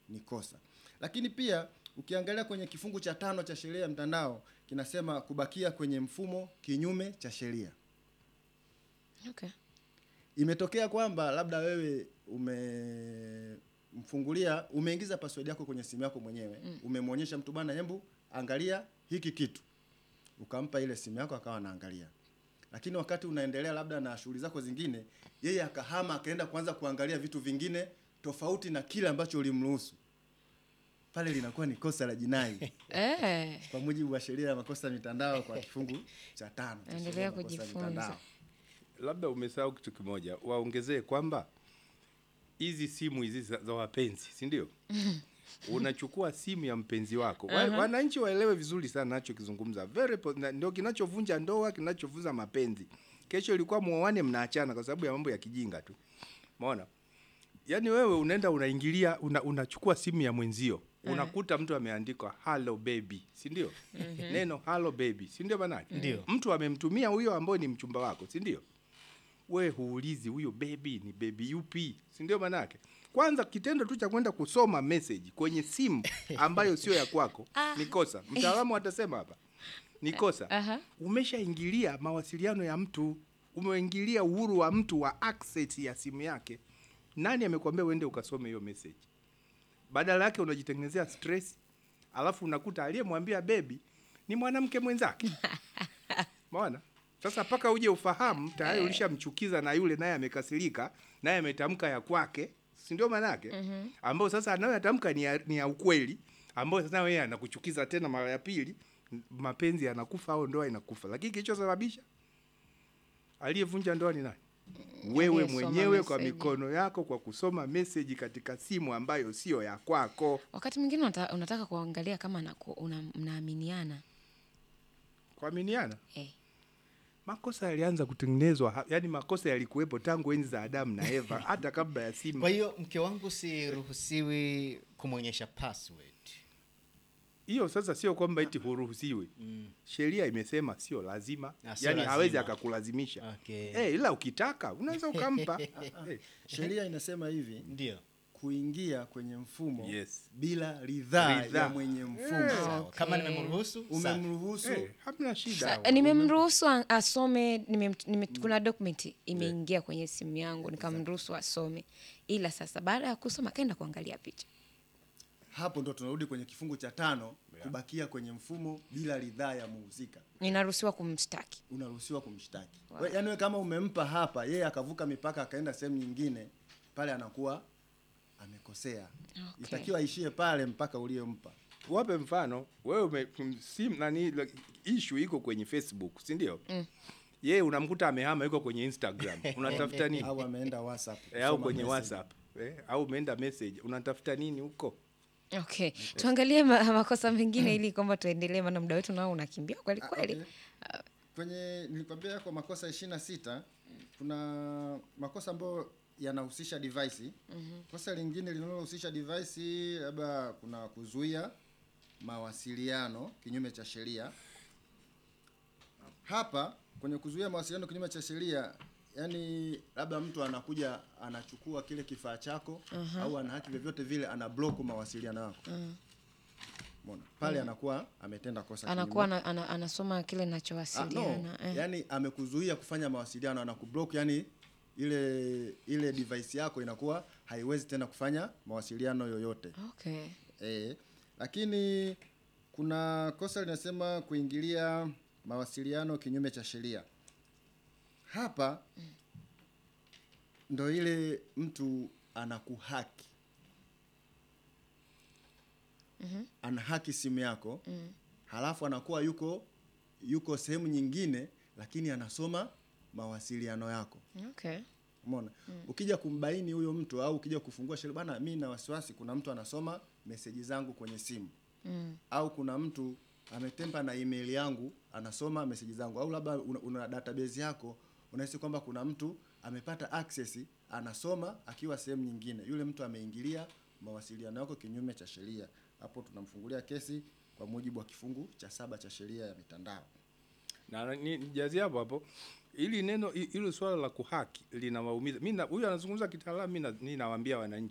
ni kosa. Lakini pia ukiangalia kwenye kifungu cha tano cha sheria ya mtandao kinasema kubakia kwenye mfumo kinyume cha sheria. Okay. Imetokea kwamba labda wewe umemfungulia, umeingiza password yako kwenye simu yako mwenyewe mm. Umemwonyesha mtu bwana, hebu angalia hiki kitu, ukampa ile simu yako akawa anaangalia, lakini wakati unaendelea labda na shughuli zako zingine, yeye akahama akaenda kuanza kuangalia vitu vingine tofauti na kile ambacho ulimruhusu, pale linakuwa ni kosa la jinai Eh. kwa mujibu wa sheria ya makosa ya mitandao kwa kifungu cha tano cha sheria Endelea ya makosa ya kujifunza. mitandao. labda umesahau kitu kimoja, waongezee kwamba hizi simu hizi za, za wapenzi, si ndio? Unachukua simu ya mpenzi wako. Wa, wananchi waelewe vizuri sana nachokizungumza. Very po- na- ndio kinachovunja ndoa, kinachovunja mapenzi. Kesho ilikuwa muoane, mnaachana kwa sababu ya mambo ya kijinga tu. Umeona? Yaani wewe unaenda unaingilia una, unachukua simu ya mwenzio unakuta mtu ameandikwa hello baby, si ndio? Neno hello baby, si ndio manake? Ndio. Mtu amemtumia huyo ambaye ni mchumba wako, si ndio? we huulizi huyo bebi ni bebi yupi, si ndio? Manake kwanza kitendo tu cha kwenda kusoma message kwenye simu ambayo sio ya kwako ni kosa. Mtaalamu atasema hapa ni kosa. Aha. Umeshaingilia mawasiliano ya mtu, umeingilia uhuru wa mtu wa access ya simu yake. Nani amekwambia uende ukasome hiyo message? Badala yake unajitengenezea stress, alafu unakuta aliyemwambia bebi ni mwanamke mwenzake. Maona? Sasa mpaka uje ufahamu tayari ulishamchukiza na yule naye amekasirika, naye ametamka ya kwake, si ndio maana yake? Ambao sasa anayoyatamka ni ya, ni ya ukweli, ambao sasa yeye anakuchukiza tena mara ya pili, m- mapenzi yanakufa au ndoa inakufa. Lakini kilichosababisha aliyevunja ndoa ni nani? Wewe Aliyesoma mwenyewe kwa message. mikono yako kwa kusoma message katika simu ambayo sio ya kwako. Wakati mwingine unata, unataka kuangalia kama naku, una, mnaaminiana Kuaminiana? eh. Makosa yalianza kutengenezwa, ha- yaani makosa yalikuwepo tangu enzi za Adamu na Eva, hata kabla ya simu. Kwa hiyo mke wangu siruhusiwi kumwonyesha password. Hiyo sasa sio kwamba eti huruhusiwi. Sheria imesema sio lazima, Ah, sio yaani lazima. hawezi akakulazimisha. Okay. Eh, ila ukitaka unaweza ukampa. Eh, Sheria inasema hivi Ndio. kuingia kwenye mfumo Yes. bila ridhaa Ridhaa. ya mwenye mfumo. Sawa. Kama nimemruhusu sawa. Umemruhusu eh, hamna shida. Sa- nimemruhusu a- asome nime, nime, kuna document imeingia kwenye simu yangu nikamruhusu asome, ila sasa baada ya kusoma kaenda kuangalia picha. hapo ndo tunarudi kwenye kifungu cha tano kubakia kwenye mfumo bila ridhaa ya muhusika Ninaruhusiwa kumshtaki. unaruhusiwa kumshtaki wow. yaani we kama umempa hapa yeye akavuka mipaka akaenda sehemu nyingine pale anakuwa amekosea Okay. itakiwa aishie pale mpaka uliyompa Wape mfano wewe ume, m- sim nani like, issue iko kwenye Facebook, si ndio? Yeye unamkuta amehama yuko kwenye Instagram. Unatafuta nini? au ameenda whatsapp Eh, au kusoma kwenye message. WhatsApp. Eh, au umeenda message. Unatafuta nini huko? Okay, tuangalie ma, makosa mengine ili kwamba tuendelee, maana muda wetu nao unakimbia kweli Ah, kweli. okay. kwenye nilikwambia yako makosa ishirini na sita kuna makosa ambayo yanahusisha device kosa lingine linalohusisha device labda kuna kuzuia mawasiliano kinyume cha sheria hapa kwenye kuzuia mawasiliano kinyume cha sheria yani labda mtu anakuja anachukua kile kifaa chako au ana haki vyovyote vile ana block mawasiliano yako Umeona? pale anakuwa ametenda kosa Anakuwa kinyume- ana, ana, anasoma kile Ah, no. nachowasiliana eh. yani amekuzuia kufanya mawasiliano anakublock yani ile ile device yako inakuwa haiwezi tena kufanya mawasiliano yoyote Okay. e, lakini kuna kosa linasema kuingilia mawasiliano kinyume cha sheria hapa ndo ile mtu anakuhaki mm-hmm. anahaki simu yako mm. halafu anakuwa yuko yuko sehemu nyingine lakini anasoma mawasiliano yako Okay. Umeona? Ukija kumbaini huyo mtu au ukija kufungua sheria bana, mimi na wasiwasi kuna mtu anasoma meseji zangu kwenye simu. Mm. Au kuna mtu ametempa na email yangu anasoma meseji zangu au labda una, una database yako unahisi kwamba kuna mtu amepata access anasoma akiwa sehemu nyingine. Yule mtu ameingilia mawasiliano yako kinyume cha sheria. Hapo tunamfungulia kesi kwa mujibu wa kifungu cha saba cha sheria ya mitandao. na ni- nijazie hapo hapo ili neno hi- hilo swala la kuhaki linawaumiza mimi na- huyu anazungumza kitaalamu mimi na- mimi nawaambia wananchi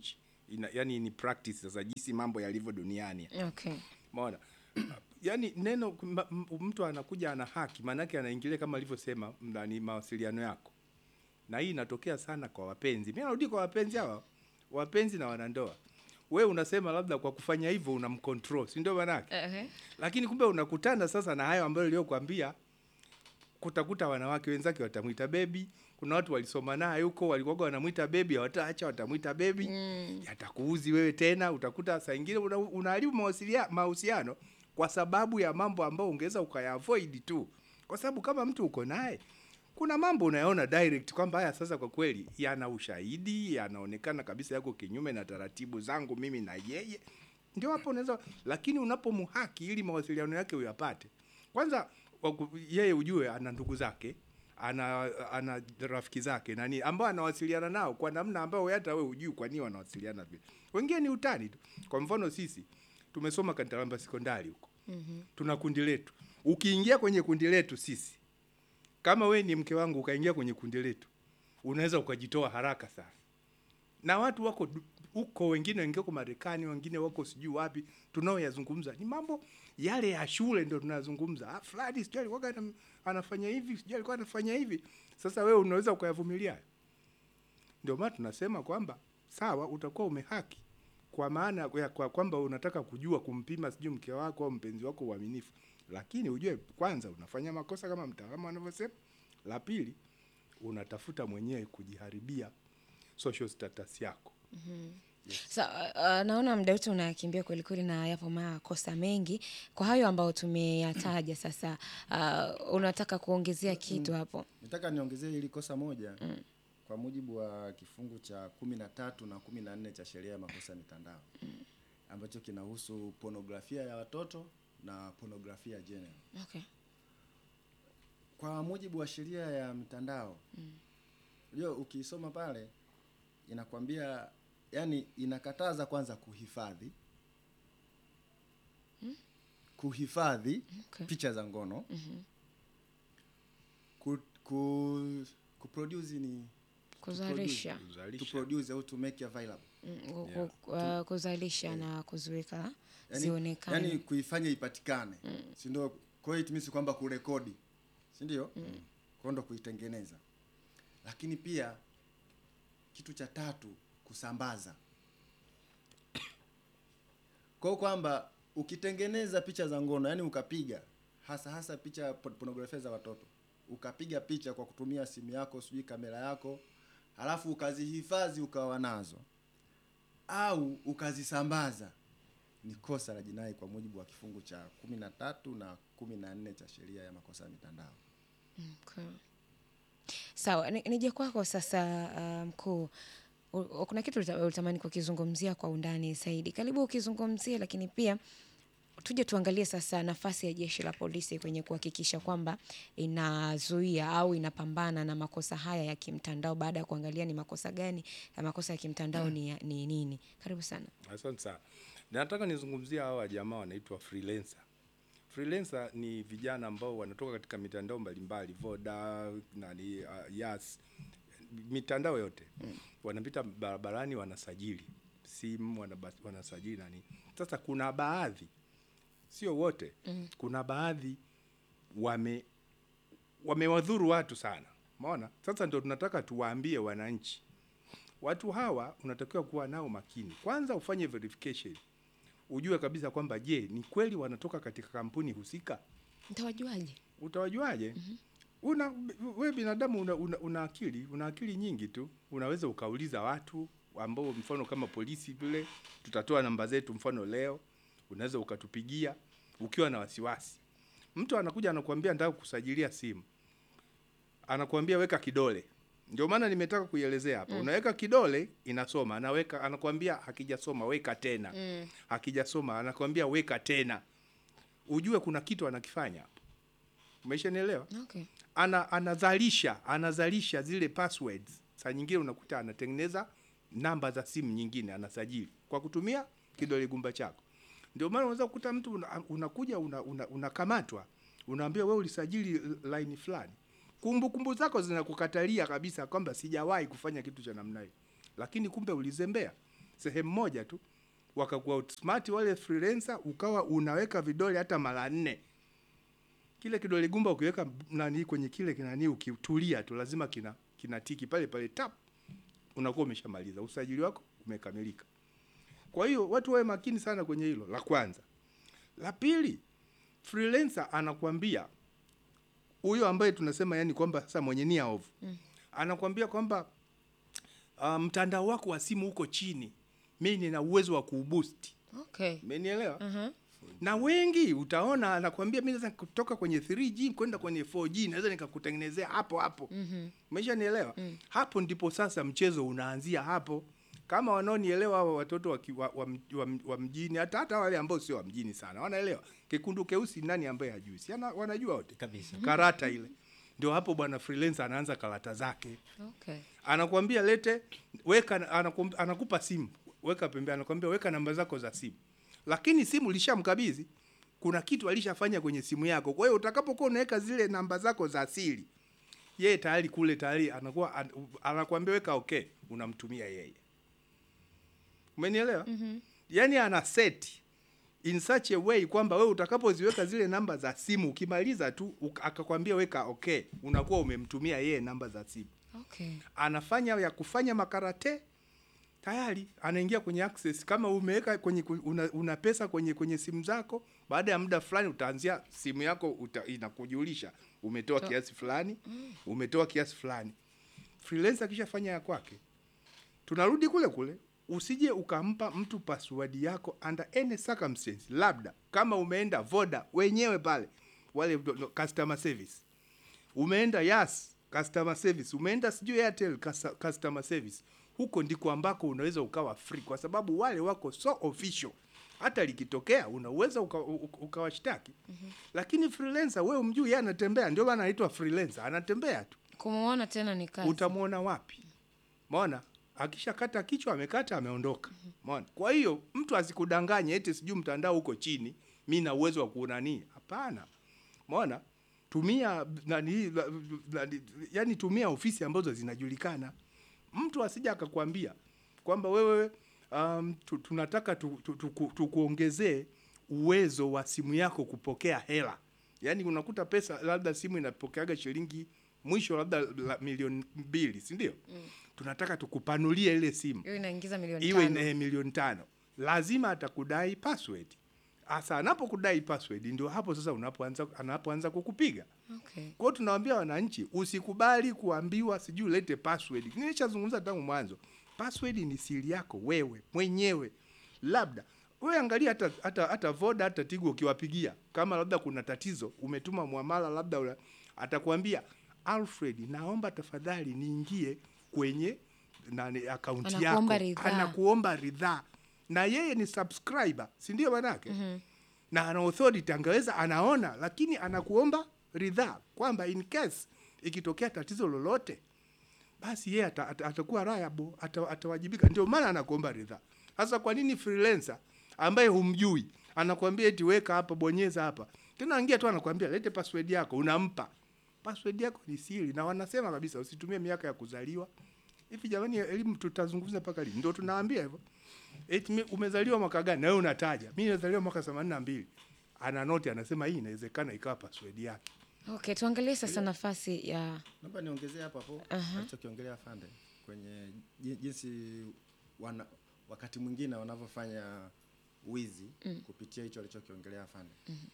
ina, yani ni practice sasa jinsi mambo yalivyo duniani Okay. Umeona? Yaani neno ma- m- mtu anakuja ana haki, maanake anaingilia kama alivyosema ndani mawasiliano yako, na hii inatokea sana kwa wapenzi. Mimi narudi kwa wapenzi hawa, wapenzi na wanandoa. We unasema labda kwa kufanya hivyo unamcontrol, si ndio maanake? Uh-huh. Lakini kumbe unakutana sasa na hayo ambayo niliyokuambia, kutakuta wanawake wenzake watamwita bebi. Kuna watu walisoma naye huko walikuwa wanamwita bebi, hawataacha watamwita bebi Mm. yatakuuzi wewe tena. Utakuta saa ingine una- unaharibu mawasilia- mahusiano kwa sababu ya mambo ambayo ungeweza ukayaavoid tu, kwa sababu kama mtu uko naye kuna mambo unayaona direct kwamba haya sasa kwa kweli yana ushahidi, yanaonekana kabisa yako kinyume na taratibu zangu mimi na yeye, ndio hapo unaweza. Lakini unapomhaki ili mawasiliano yake uyapate, kwanza waku- yeye ujue ana ndugu zake ana ana rafiki zake nani ambao anawasiliana nao kwa namna ambayo hata wewe hujui kwa nini wanawasiliana vile. Wengine ni utani tu. Kwa mfano sisi tumesoma Kantaramba sekondari huko. Mhm. Tuna kundi letu. Ukiingia kwenye kundi letu sisi kama we ni mke wangu ukaingia kwenye kundi letu unaweza ukajitoa haraka sana. Na watu wako du- huko, wengine wengine wako Marekani, wengine wako sijui wapi, tunaoyazungumza ni mambo yale ya shule, ndio tunazungumza. Ah, fulani sijui alikuwa ana- anafanya hivi, sijui alikuwa anafanya hivi. Sasa wewe unaweza ukayavumilia hayo? Ndio maana tunasema kwamba sawa, utakuwa umehaki kwa maana ya kwa kwamba unataka kujua kumpima sijui mke wako au mpenzi wako uaminifu, lakini ujue kwanza unafanya makosa kama mtaalamu anavyosema. La pili, unatafuta mwenyewe kujiharibia social status yako. Sa, uh, naona muda wetu unakimbia kweli kweli na yapo makosa mengi kwa hayo ambayo tumeyataja sasa. Uh, unataka kuongezea kitu hapo? Nataka niongezee hili kosa moja kwa mujibu wa kifungu cha kumi na tatu na kumi na nne cha sheria ya makosa ya mitandao ambacho kinahusu pornografia ya watoto na pornografia general. Okay. Kwa mujibu wa sheria ya mitandao unajua, ukiisoma pale inakwambia, yani inakataza kwanza kuhifadhi kuhifadhi Okay. picha za ngono ku, ku, kuproduce ni Kuzalisha. to Kuzalisha. produce au to make available Mm, ku- Yeah. ku- uh, kuzalisha na kuziweka yani, zionekane. yani kuifanya ipatikane si ndio? Kwa hiyo it means kwamba kurekodi, si ndio? Kwa ndo kuitengeneza, lakini pia kitu cha tatu kusambaza. Kwa hiyo kwamba ukitengeneza picha za ngono, yani ukapiga hasa hasa picha po- pornografia za watoto, ukapiga picha kwa kutumia simu yako, sijui kamera yako, halafu ukazihifadhi ukawa nazo au ukazisambaza ni kosa la jinai kwa mujibu wa kifungu cha kumi na tatu na kumi na nne cha sheria ya makosa ya mitandao. Okay. Sawa, ni- nije kwako sasa uh, mkuu. U- kuna kitu uta- utamani kukizungumzia kwa undani zaidi. Karibu ukizungumzie, lakini pia tuje tuangalie sasa nafasi ya jeshi la polisi kwenye kuhakikisha kwamba inazuia au inapambana na makosa haya ya kimtandao, baada ya kuangalia ni makosa gani ya makosa ya kimtandao ni, ya- ni nini. Karibu sana. Asante sana. Nataka nizungumzia hawa jamaa wanaitwa freelancer. Freelancer ni vijana ambao wanatoka katika mitandao mbalimbali, Voda, nani, uh, Yas, mitandao yote. Wanapita barabarani wanasajili simu, wanaba- wanasajili nani. Sasa kuna baadhi, sio wote, kuna baadhi wame wamewadhuru watu sana. Umeona? Sasa ndio tunataka tuwaambie wananchi watu hawa unatakiwa kuwa nao makini. Kwanza ufanye verification, ujue kabisa kwamba je, ni kweli wanatoka katika kampuni husika. Ntawajuaje? Utawajuaje? Una we binadamu una, una, una akili una akili nyingi tu, unaweza ukauliza watu ambao, mfano kama polisi vile, tutatoa namba zetu, mfano leo unaweza ukatupigia ukiwa na wasiwasi. Mtu anakuja anakuambia nataka kusajilia simu, anakuambia weka kidole. Ndio maana nimetaka kuielezea hapa. Unaweka kidole inasoma, anaweka anakuambia hakijasoma, weka tena. Hakijasoma, anakuambia weka tena. Ujue kuna kitu anakifanya hapo. Umeshanielewa? Okay. Ana, anazalisha anazalisha zile passwords. Saa nyingine unakuta anatengeneza namba za simu nyingine anasajili kwa kutumia kidole gumba chako. Ndio maana unaweza kukuta mtu una- unakuja una, una, unakamatwa unaambia wewe ulisajili line fulani, kumbukumbu zako zinakukatalia kabisa kwamba sijawahi kufanya kitu cha namna hiyo, lakini kumbe ulizembea. sehemu moja tu wakakuwa outsmart wale freelancer, ukawa unaweka vidole hata mara nne. Kile kidole gumba ukiweka nani kwenye kile kinani, ukitulia tu lazima kina kinatiki pale pale tap, unakuwa umeshamaliza usajili wako umekamilika. Kwa hiyo watu wawe makini sana kwenye hilo, la kwanza. La pili, freelancer anakuambia huyo ambaye tunasema yani kwamba sasa mwenye nia ovu mm. anakuambia kwamba uh, mtandao wako wa simu uko chini, mimi nina uwezo wa kuuboost. Okay. Umenielewa? Mhm. Na wengi utaona anakuambia mimi naweza kutoka kwenye 3G kwenda kwenye 4G, naweza nikakutengenezea hapo hapo. Mhm. Umeshanielewa? Mm. Hapo ndipo sasa mchezo unaanzia hapo. Kama wanaonielewa hawa watoto wa, ki- wa, wa, wa, wa mjini hata hata wale ambao sio wa mjini sana wanaelewa kekundu keusi nani ambaye hajui si ana- wanajua wote Kabisa. karata ile ndio hapo bwana freelancer anaanza karata zake Okay. anakwambia lete weka anakum- anakupa simu weka pembeni anakwambia weka namba zako za simu lakini simu lishamkabidhi kuna kitu alishafanya kwenye simu yako kwa hiyo utakapokuwa unaweka zile namba zako za siri yeye tayari kule tayari anakuwa an, anakuambia weka okay unamtumia yeye umenielewa mm-hmm. yani ana set in such a way kwamba wewe utakapoziweka zile namba za simu ukimaliza tu uk- akakwambia weka okay unakuwa umemtumia yeye namba za simu Okay. anafanya ya kufanya makarate tayari anaingia kwenye access kama umeweka kwenye ku- una, una pesa kwenye kwenye simu zako baada ya muda fulani utaanzia simu yako uta, inakujulisha umetoa To- kiasi fulani umetoa kiasi fulani freelancer akishafanya ya kwake tunarudi kule kule usije ukampa mtu password yako under any circumstance labda kama umeenda voda wenyewe pale wale do- do- customer service umeenda yas customer service umeenda sijui airtel cus- customer service huko ndiko ambako unaweza ukawa free kwa sababu wale wako so official hata likitokea unaweza uka, uka- ukawashtaki mm-hmm. lakini freelancer wewe umjui yeye anatembea ndio maana anaitwa freelancer anatembea tu Kumuona tena ni kazi. utamwona wapi maona akishakata kichwa amekata ameondoka maona kwa hiyo mtu asikudanganye eti sijui mtandao uko chini mi na uwezo wa kuunanii hapana maona tumia nani, la- nani, yani tumia ofisi ambazo zinajulikana mtu asija akakwambia kwamba wewe um, tu, tunataka tukuongezee tu, tu, tu, tukuongezee uwezo wa simu yako kupokea hela yaani unakuta pesa labda simu inapokeaga shilingi mwisho labda la milioni mbili si ndio mm. tunataka tukupanulie ile simu Hiyo inaingiza milioni iwe tano. eh, milioni tano lazima atakudai password hasa anapokudai password ndio hapo sasa unapoanza anapoanza kukupiga Okay. kwa hiyo tunawaambia wananchi usikubali kuambiwa sijui ulete password. Nilishazungumza tangu mwanzo, password ni siri yako wewe mwenyewe. Labda wewe angalia hata hata hata Voda hata Tigo ukiwapigia, kama labda kuna tatizo, umetuma muamala labda ula, atakwambia Alfred, naomba tafadhali niingie kwenye nani akaunti yako, Anakuomba ridhaa. anakuomba ridhaa, na yeye ni subscriber, si ndio manake? mm-hmm na ana authority angeweza anaona, lakini anakuomba ridhaa kwamba in case ikitokea tatizo lolote, basi yeye ata, ata, atakuwa liable, ata, atawajibika. Ndio maana anakuomba ridhaa. Sasa kwa nini freelancer ambaye humjui anakuambia eti weka hapa, bonyeza hapa, tena angia tu anakuambia lete password yako, unampa password yako ni siri, na wanasema kabisa usitumie miaka ya kuzaliwa. Hivi jamani, elimu tutazungumza mpaka lini? Ndio tunaambia hivyo. Eti mi- umezaliwa mwaka gani? Na wewe unataja. Mimi nimezaliwa mwaka 82. Ana noti anasema hii inawezekana ikawa password yake. Okay, tuangalie sasa nafasi ya Naomba niongezee hapo hapo Aha. alichokiongelea Fande kwenye ji- jinsi wana, wakati mwingine wanavyofanya wizi mm. kupitia hicho alichokiongelea Fande.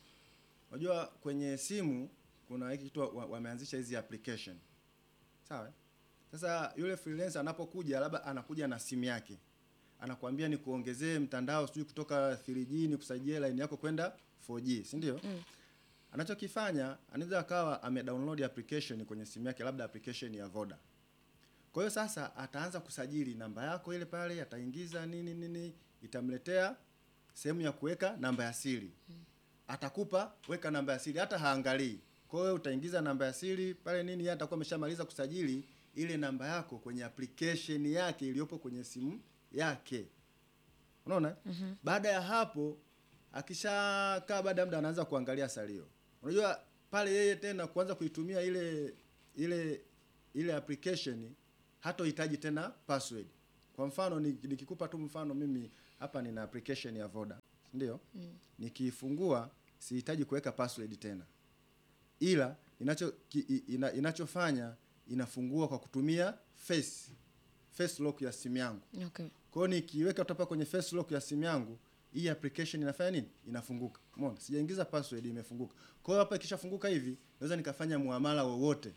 Unajua kwenye simu kuna hiki kitu wa- wameanzisha hizi application. Sawa? eh? Sasa yule freelancer anapokuja labda anakuja na simu yake. Anakuambia ni kuongezee mtandao sijui kutoka 3G ni kusaidia line yako kwenda 4G, si ndio? Mm. Anachokifanya anaweza akawa amedownload application kwenye simu yake, labda application ya Voda. Kwa hiyo sasa ataanza kusajili namba yako ile pale, ataingiza nini nini, itamletea sehemu ya kuweka namba ya siri. Atakupa weka namba ya siri, hata haangalii. Kwa hiyo utaingiza namba ya siri pale nini, yeye atakuwa ameshamaliza kusajili ile namba yako kwenye application yake iliyopo kwenye simu yake. Unaona? Mm-hmm. Baada ya hapo akishakaa baada ya muda anaanza kuangalia salio. Unajua pale yeye tena kuanza kuitumia ile ile ile application hatohitaji tena password. Kwa Kwa mfano ni- nikikupa tu mfano, mimi hapa nina application ya Voda, ndio nikiifungua sihitaji kuweka password tena, ila inacho ki, i- ina, inachofanya inafungua kwa kutumia face face lock ya simu yangu. Okay. Kwa hiyo nikiweka topa kwenye face lock ya simu yangu, hii application inafanya nini? Inafunguka. Umeona? Sijaingiza password imefunguka. Kwa hiyo hapa ikishafunguka hivi, naweza nikafanya muamala wowote.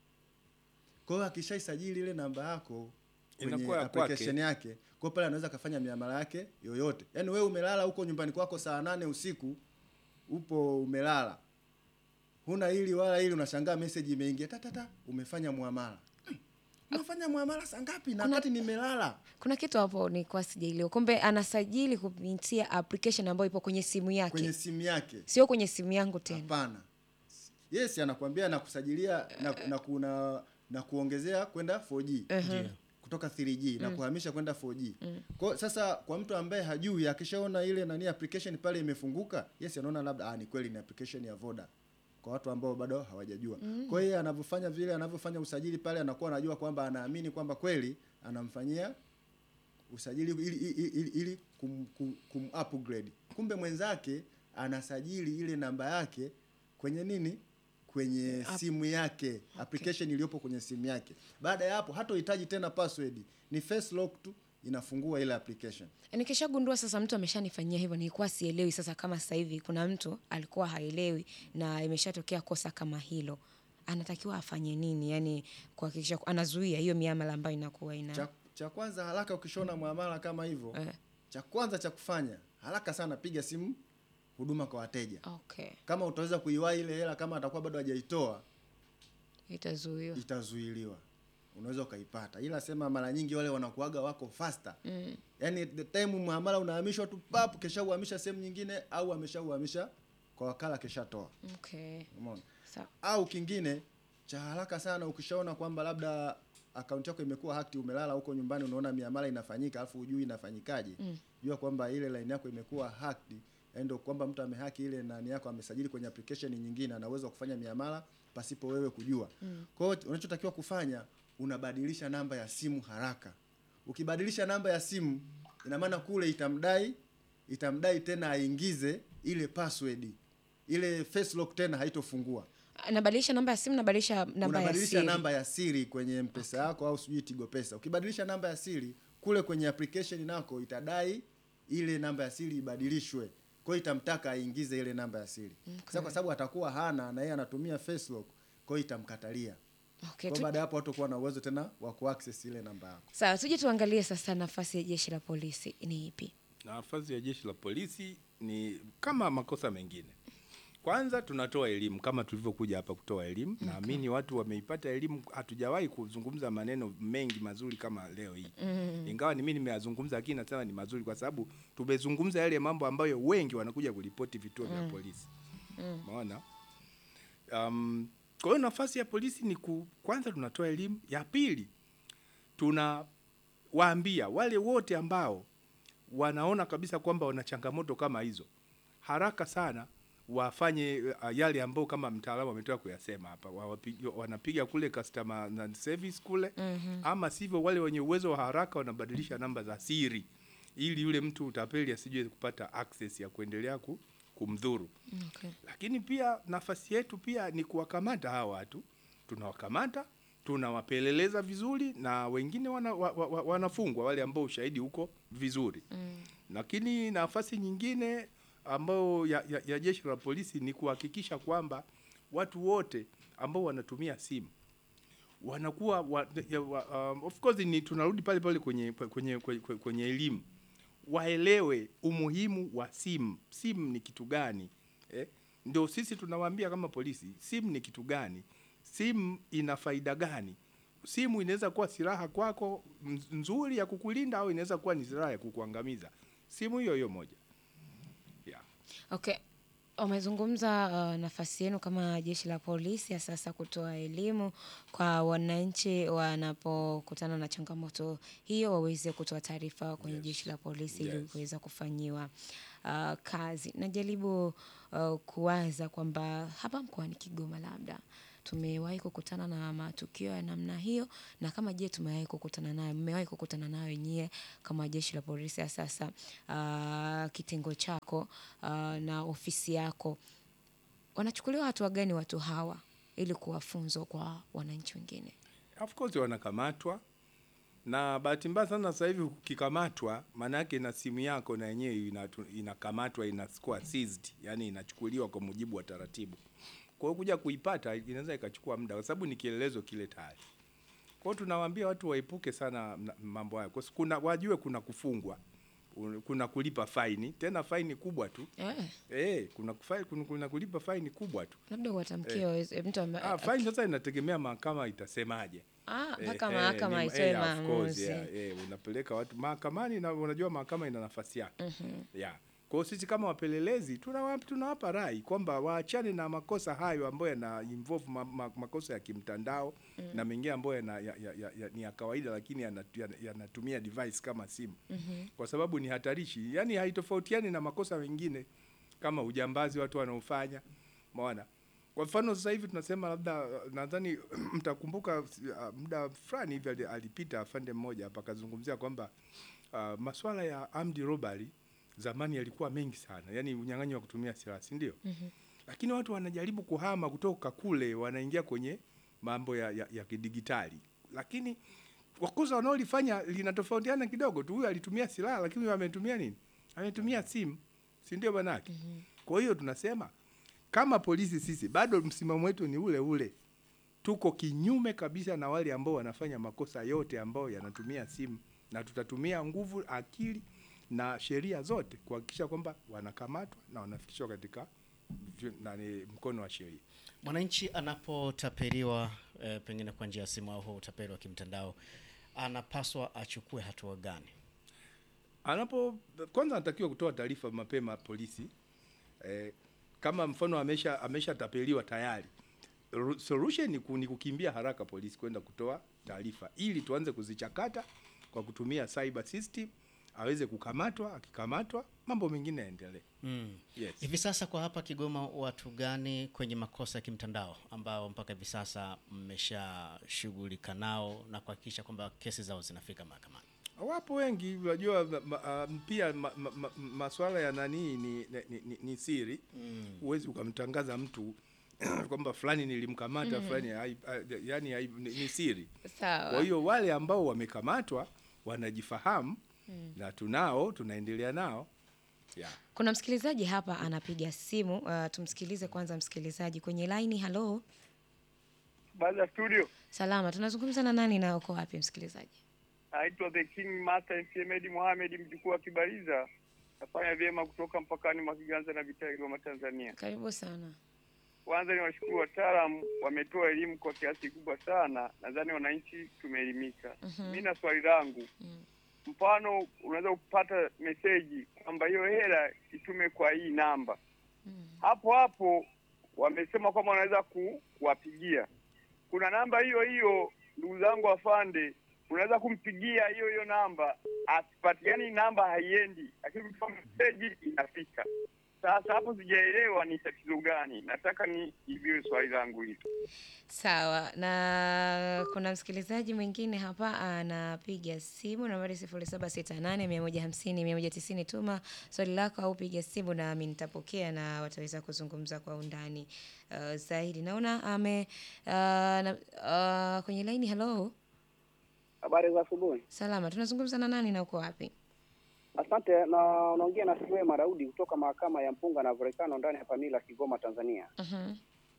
Kwa hiyo akishaisajili ile namba yako kwenye Inakuwa ya application kwake. yake, kwa hiyo pale anaweza kafanya miamala yake yoyote. Yaani wewe umelala huko nyumbani kwako saa nane usiku, upo umelala. Huna hili wala hili, unashangaa message imeingia tatata, umefanya muamala. Umefanya muamala saa ngapi? Na Kuna- wakati nimelala. Kuna kitu hapo nilikuwa sijaelewa. Kumbe anasajili kupitia application ambayo ipo kwenye simu yake. kwenye simu yake. Sio kwenye simu yangu tena. Hapana. Yes, anakuambia na kusajilia na, na, kuna, na kuongezea kwenda 4G kutoka 3G na kuhamisha kwenda 4G. Kwa sasa kwa mtu ambaye hajui akishaona ile nani application pale imefunguka, yes anaona labda ah, ni kweli ni application ya Voda. Kwa watu ambao bado hawajajua. Kwa hiyo anavyofanya vile anavyofanya usajili pale anakuwa anajua kwamba anaamini kwamba kweli anamfanyia usajili ili, ili, ili, ili kum, kum, kum upgrade. Kumbe mwenzake anasajili ile namba yake kwenye nini? Kwenye simu yake, application iliyopo kwenye simu yake. Baada ya hapo hatohitaji tena password, ni face lock tu inafungua ile application. Nikishagundua sasa mtu ameshanifanyia hivyo, nilikuwa sielewi. Sasa kama sasa hivi kuna mtu alikuwa haelewi na imeshatokea kosa kama hilo, anatakiwa afanye nini? Yani kuhakikisha ku- anazuia hiyo miamala ambayo inakuwa ina Cha, cha kwanza haraka, ukishona muamala kama hivyo Eh. cha kwanza cha kufanya haraka sana, piga simu huduma kwa wateja. okay, Kama utaweza kuiwahi ile hela, kama atakuwa bado hajaitoa itazuiwa. itazuiliwa unaweza ukaipata ila sema mara nyingi wale wanakuaga wako faster mm. yani the time muamala unahamishwa tu pap kesha uhamisha sehemu nyingine au ameshauhamisha kwa wakala keshatoa Okay, umeona sawa. au kingine cha haraka sana ukishaona kwamba labda akaunti yako imekuwa hacked umelala huko nyumbani unaona miamala inafanyika alafu hujui inafanyikaje mm. jua kwamba ile line yako imekuwa hacked yaani ndio kwamba mtu amehaki ile nani yako amesajili kwenye application nyingine ana uwezo wa kufanya miamala pasipo wewe kujua mm. kwa hiyo unachotakiwa kufanya unabadilisha namba ya simu haraka ukibadilisha namba ya simu ina maana kule itamdai itamdai tena aingize ile password ile face lock tena haitofungua Nabadilisha namba ya simu, nabadilisha namba ya unabadilisha siri. namba ya siri kwenye mpesa yako au sijui tigo pesa ukibadilisha namba ya siri kule kwenye application nako itadai ile namba ya siri ibadilishwe kwa hiyo itamtaka aingize ile namba ya siri sasa kwa sababu atakuwa hana na yeye anatumia face lock kwa hiyo itamkatalia Okay, kwa tu, baada ya hapo hatakuwa na uwezo tena wa kuaccess ile namba yako sawa, tuje tuangalie sasa nafasi ya jeshi la polisi ni ipi? Nafasi ya jeshi la polisi ni kama makosa mengine. Kwanza tunatoa elimu kama tulivyokuja hapa kutoa elimu. Naamini watu wameipata elimu. Hatujawahi kuzungumza maneno mengi mazuri kama leo hii, ingawa ni mimi nimeyazungumza, lakini nasema ni mazuri kwa sababu tumezungumza yale mambo ambayo wengi wanakuja kuripoti vituo vya polisi. Umeona? Um, kwa hiyo nafasi ya polisi ni ku, kwanza tunatoa elimu. Ya pili tunawaambia wale wote ambao wanaona kabisa kwamba wana changamoto kama hizo, haraka sana wafanye uh, yale ambao kama mtaalamu ametoka kuyasema hapa, wawapigi- wanapiga kule customer na service kule ama sivyo, wale wenye uwezo wa haraka wanabadilisha namba za siri ili yule mtu utapeli asije kupata access ya kuendelea ku, kumdhuru. Okay. Lakini pia nafasi yetu pia ni kuwakamata hawa watu, tunawakamata tunawapeleleza vizuri, na wengine wana, wa, wa, wa- wanafungwa wale ambao ushahidi huko vizuri mm. Lakini nafasi nyingine ambayo ya, ya, ya jeshi la polisi ni kuhakikisha kwamba watu wote ambao wanatumia simu wanakuwa wa, ya, wa, um, of course ni tunarudi pale pale kwenye kwenye kwenye, kwenye elimu waelewe umuhimu wa simu. Simu ni kitu gani eh? Ndio sisi tunawaambia kama polisi, simu ni kitu gani, simu ina faida gani. Simu inaweza kuwa silaha kwako mz- nzuri ya kukulinda au inaweza kuwa ni silaha ya kukuangamiza. Simu hiyo hiyo moja yeah. Okay. Umezungumza uh, nafasi yenu kama jeshi la polisi ya sasa kutoa elimu kwa wananchi wanapokutana na changamoto hiyo waweze kutoa taarifa kwenye jeshi la polisi ili Yes. kuweza kufanyiwa uh, kazi. Najaribu uh, kuwaza kwamba hapa mkoani Kigoma labda tumewahi kukutana na matukio ya namna hiyo, na kama je, tumewahi kukutana nayo, mmewahi kukutana nayo nyie kama jeshi la polisi ya sasa, ah, kitengo chako ah, na ofisi yako, wanachukuliwa hatua gani watu hawa ili kuwa funzo kwa wananchi wengine? Of course wanakamatwa na bahati mbaya sana sasa hivi ukikamatwa, maana yake na simu yako na yenyewe inatu- inakamatwa inakuwa seized, yani inachukuliwa kwa mujibu wa taratibu. Kwa hiyo kuja kuipata inaweza ikachukua muda, kwa sababu ni kielelezo kile tayari. Kwa hiyo tunawaambia watu waepuke sana na- mambo hayo, kwa sababu kuna wajue kuna kufungwa, un- kuna kulipa faini, tena faini kubwa tu Eh, eh, kuna, kufa- kuna, kuna kulipa faini kubwa tu. labda uwatamkie waweze- mtu ambaye Ah, faini sasa inategemea mahakama itasemaje. ah, Eh, mpaka eh, mahakama ni- itoe eh, of course, maamuzi. yeah, eh, unapeleka watu mahakamani na unajua mahakama ina nafasi yake yeah. Kwa hiyo sisi kama wapelelezi tunawapa tunawapa rai kwamba waachane na makosa hayo ambayo yana involve ma, ma, makosa ya kimtandao na mengine ambayo yana, ya, ya, ya, ya, ni ya kawaida lakini yanatu- yana- yanatumia device kama simu kwa sababu ni hatarishi, yani haitofautiani na makosa mengine kama ujambazi watu wanaofanya maona kwa mfano sasa hivi tunasema labda uh, nadhani mtakumbuka uh, muda fulani hivi ali- alipita afande mmoja hapa akazungumzia kwamba uh, masuala ya armed robbery zamani yalikuwa mengi sana, yani unyang'anyi wa kutumia silaha, si ndio? Lakini watu wanajaribu kuhama kutoka kule, wanaingia kwenye mambo ya, ya, ya kidigitali, lakini wakosa wanaolifanya linatofautiana kidogo tu. Huyu alitumia silaha, lakini huyu ametumia nini? Ametumia simu, si ndio bwanake? Kwa hiyo tunasema kama polisi sisi bado msimamo wetu ni ule ule, tuko kinyume kabisa na wale ambao wanafanya makosa yote ambayo yanatumia simu, na tutatumia nguvu, akili na sheria zote kuhakikisha kwamba wanakamatwa na wanafikishwa katika vi- nani, mkono wa sheria. Mwananchi anapotapeliwa eh, pengine kwa njia ya simu au utapeli wa kimtandao anapaswa achukue hatua gani? anapo kwanza anatakiwa kutoa taarifa mapema polisi eh, kama mfano amesha ameshatapeliwa tayari Ru- solution ni, ku, ni kukimbia haraka polisi kwenda kutoa taarifa ili tuanze kuzichakata kwa kutumia cyber system aweze kukamatwa akikamatwa mambo mengine yaendelee Mm. yes. Hivi sasa kwa hapa Kigoma, watu gani kwenye makosa ya kimtandao ambao mpaka hivi sasa mmeshashughulika nao na kuhakikisha kwamba kesi zao zinafika mahakamani? Wapo wengi unajua, ma, ma, um, pia ma, ma, ma, maswala ya nani ni, ni, ni, ni siri huwezi ukamtangaza mtu kwamba fulani nilimkamata fulani hai- hai- yani hai- ni, ni siri. Sawa. Kwa hiyo wale ambao wamekamatwa wanajifahamu na tunao tunaendelea nao yeah. Kuna msikilizaji hapa anapiga simu. Uh, tumsikilize kwanza msikilizaji kwenye laini. Halo, Baada ya studio, salama. Tunazungumza na nani na uko wapi msikilizaji? naitwa The King Master MC Medi Mohamed, mjukuu wa Kibaliza. Nafanya vyema kutoka mpakani mwa Kiganza na Vitali, Kigoma, Tanzania. Karibu sana. Kwanza ni washukuru wataalamu, wametoa elimu kwa kiasi kikubwa sana. Nadhani wananchi tumeelimika. Mi na swali langu, mfano unaweza kupata meseji kwamba hiyo hela itume kwa hii namba, hapo hapo wamesema kwamba wanaweza ku- kuwapigia. Kuna namba hiyo hiyo, ndugu zangu afande, unaweza kumpigia hiyo hiyo namba asipatikani, namba haiendi, lakini ukituma meseji inafika. Sasa hapo sijaelewa ni tatizo gani, nataka ni iviwe swali langu hilo. Sawa, na kuna msikilizaji mwingine hapa anapiga simu nambari sifuri saba sita nane mia moja hamsini mia moja tisini. Tuma swali lako au piga simu nami nitapokea na wataweza kuzungumza kwa undani uh, zaidi. Naona ame uh, na, uh, kwenye laini. Halo, Habari za asubuhi. salama. Tunazungumza na nani na uko wapi? Asante. Na unaongea na Siwe Maraudi kutoka mahakama ya mpunga na volkano ndani ya Pamila, Kigoma, Tanzania. Mhm.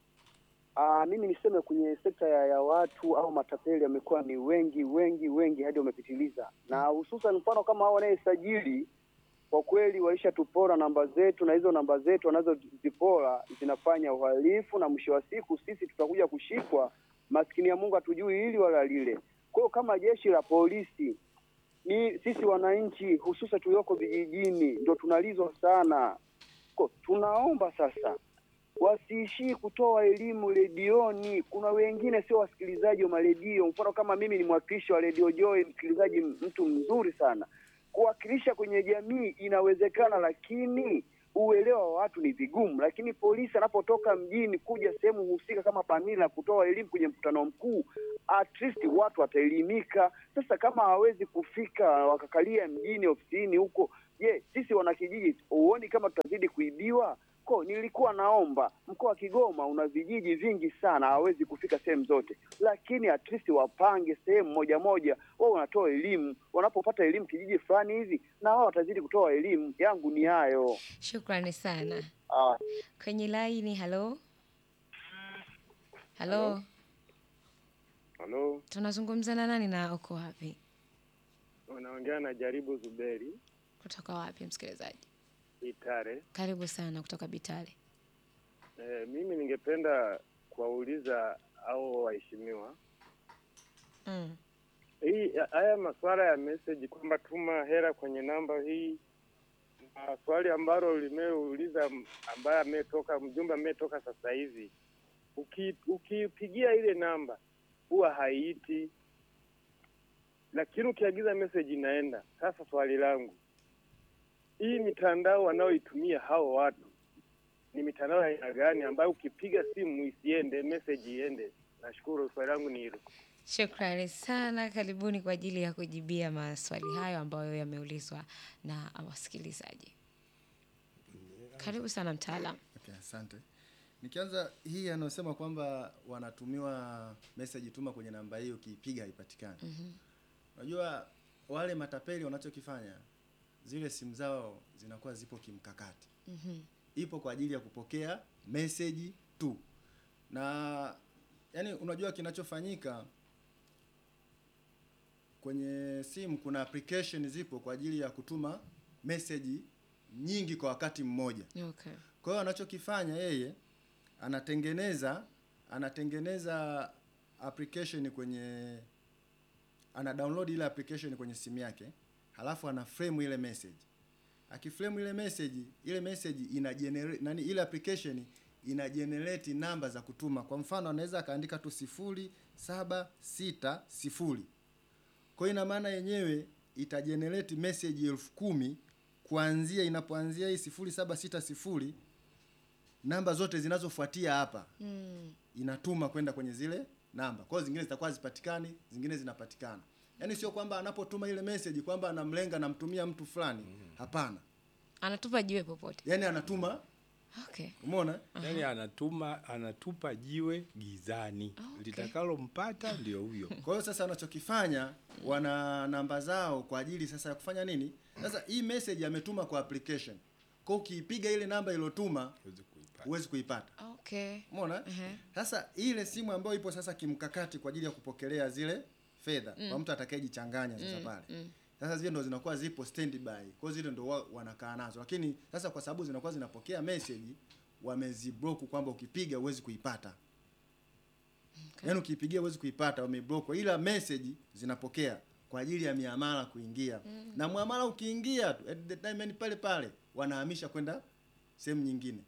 Aa, mimi niseme kwenye sekta ya, ya watu au matapeli wamekuwa ni wengi wengi wengi hadi wamepitiliza, na hususan mfano kama hao wanayesajili kwa kweli waishatupora namba zetu, na hizo namba zetu wanazozipora zinafanya uhalifu, na mwisho wa siku sisi tutakuja kushikwa. Maskini ya Mungu hatujui hili wala lile. Kwa hiyo kama jeshi la polisi ni sisi wananchi hususan tulioko vijijini ndo tunalizwa sana. Ko, tunaomba sasa wasiishii kutoa elimu redioni. Kuna wengine sio wasikilizaji wa maredio, mfano kama mimi ni mwakilishi wa redio Joy, msikilizaji mtu mzuri sana. Kuwakilisha kwenye jamii inawezekana, lakini uelewa wa watu ni vigumu, lakini polisi anapotoka mjini kuja sehemu husika kama Pamila na kutoa elimu kwenye mkutano mkuu, at least watu wataelimika. Sasa kama hawezi kufika wakakalia mjini ofisini huko, je, sisi wanakijiji huoni kama tutazidi kuibiwa? Ko, nilikuwa naomba mkoa wa Kigoma una vijiji vingi sana, hawezi kufika sehemu zote, lakini at least wapange sehemu moja moja, wao wanatoa elimu. Wanapopata elimu kijiji fulani hivi, na wao watazidi kutoa elimu. Yangu ni hayo. Shukrani sana. Ah. Kwenye laini, halo halo, Halo, tunazungumza na nani na uko wapi? unaongea na Jaribu Zuberi Kutoka wapi msikilizaji? Itare. Karibu sana kutoka Bitale. E, mimi ningependa kuwauliza au waheshimiwa Mm. hii haya masuala ya message kwamba tuma hela kwenye namba hii, na swali ambalo limeuliza m- ambaye ametoka mjumbe ametoka sasa hivi, uki- ukipigia ile namba huwa haiiti, lakini ukiagiza message inaenda. Sasa swali langu, hii mitandao wanaoitumia hao watu ni mitandao ya aina gani ambayo ukipiga simu isiende message iende? Nashukuru, swali langu ni hilo. Shukrani sana, karibuni kwa ajili ya kujibia maswali hayo ambayo yameulizwa na wasikilizaji. Karibu sana mtaalam. Okay, asante. Nikianza hii anayosema kwamba wanatumiwa message tuma kwenye namba hii ukiipiga haipatikani. Unajua wale matapeli wanachokifanya zile simu zao zinakuwa zipo kimkakati. Ipo kwa ajili ya kupokea message tu. Na yani unajua kinachofanyika kwenye simu kuna application zipo kwa ajili ya kutuma message nyingi kwa wakati mmoja. Okay. Kwa hiyo anachokifanya yeye anatengeneza anatengeneza application kwenye ana download ile application kwenye simu yake, halafu ana frame ile message. Akiframe ile message, ile message ina generate nani, ile application ina generate namba za kutuma. Kwa mfano anaweza akaandika tu sifuri saba sita sifuri kwa hiyo ina maana yenyewe ita generate message elfu kumi kuanzia inapoanzia hii sifuri saba sita sifuri namba zote zinazofuatia hapa Mm. inatuma kwenda kwenye zile namba. Kwa hiyo zingine zitakuwa hazipatikani, zingine zinapatikana. Yaani sio kwamba anapotuma ile message kwamba anamlenga namtumia mtu fulani. Hapana. Anatupa jiwe popote. Yaani anatuma, Okay. umeona? Yaani anatuma anatupa jiwe gizani, okay. litakalompata ndio huyo. Kwa hiyo sasa wanachokifanya wana namba zao kwa ajili sasa ya kufanya nini? Sasa hii message ametuma kwa application. Kwa hiyo ukiipiga ile namba iliyotuma Huwezi kuipata. huwezi kuipata. Okay. Umeona? Ehe. Sasa ile simu ambayo ipo sasa kimkakati kwa ajili ya kupokelea zile fedha kwa mtu atakayejichanganya sasa pale. Sasa zile ndo zinakuwa zipo standby. Kwa hiyo zile ndo wa- wanakaa nazo. Lakini sasa kwa sababu zinakuwa zinapokea message wameziblock kwamba ukipiga huwezi kuipata. Yaani ukiipigia huwezi kuipata, wameblock. Ila message zinapokea kwa ajili ya miamala kuingia. Na muamala ukiingia tu at the time yani pale pale wanahamisha kwenda sehemu nyingine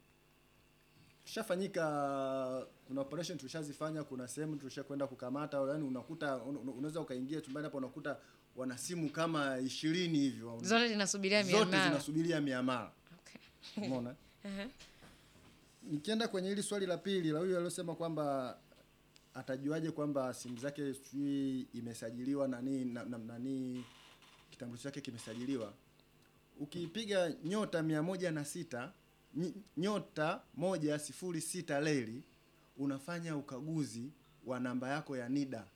tushafanyika kuna operation tushazifanya kuna sehemu tulishakwenda kukamata yani unakuta un- un- unaweza ukaingia chumbani hapo unakuta wana simu kama ishirini hivyo Zote zinasubiria zote miamala. zinasubiria miamala Okay. umeona Ehe. nikienda kwenye hili swali la pili la huyu aliyosema kwamba atajuaje kwamba simu zake sijui imesajiliwa nani na, na, nani kitambulisho chake kimesajiliwa ukipiga nyota mia moja na sita ny- nyota moja sifuri sita leli unafanya ukaguzi wa namba yako ya NIDA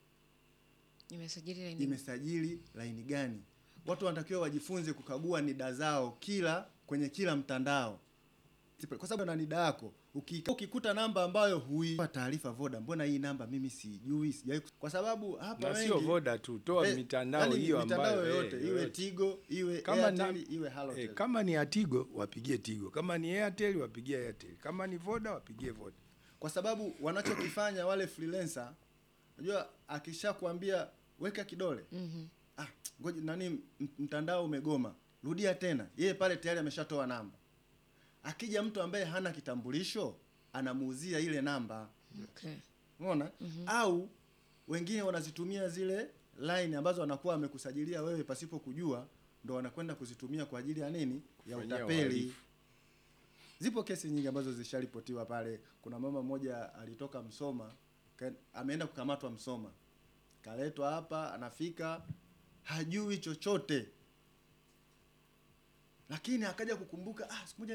Nimesajili laini. imesajili laini gani. Watu wanatakiwa wajifunze kukagua NIDA zao kila kwenye kila mtandao, kwa sababu na NIDA yako uki- ukikuta namba ambayo huipa taarifa Voda, mbona hii namba mimi sijui, sijai, kwa sababu hapa Na sio wengi Voda tu, toa eh, mitandao yaani hiyo mitandao ambayo yoyote eh, iwe yoyote. Tigo iwe Kama Airtel ni- iwe Halotel. Eh, kama ni Atigo wapigie Tigo, kama ni Airtel wapigie Airtel, kama ni Voda wapigie Voda. kwa sababu wanachokifanya wale freelancer, unajua akishakwambia weka kidole Mhm. ah, ngoja nani m- mtandao umegoma, rudia tena, yeye pale tayari ameshatoa namba. Akija mtu ambaye hana kitambulisho anamuuzia ile namba, Okay. umeona? Au wengine wanazitumia zile line ambazo wanakuwa wamekusajilia wewe pasipo kujua, ndo wanakwenda kuzitumia kwa ajili ya nini? Ya Kufanyia utapeli. uhalifu. Zipo kesi nyingi ambazo zisharipotiwa pale. Kuna mama mmoja alitoka Msoma, ka- ameenda kukamatwa Msoma, kaletwa hapa, anafika hajui chochote, lakini akaja kukumbuka, ah, siku moja